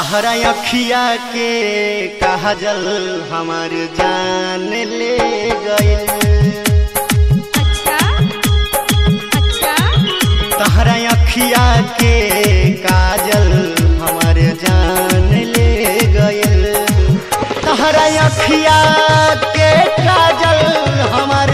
तहरा अखिया के काजल हमार जान ले गइल अच्छा अच्छा तहरा अखिया के काजल हमार जान ले गइल तहरा अखिया के काजल हमार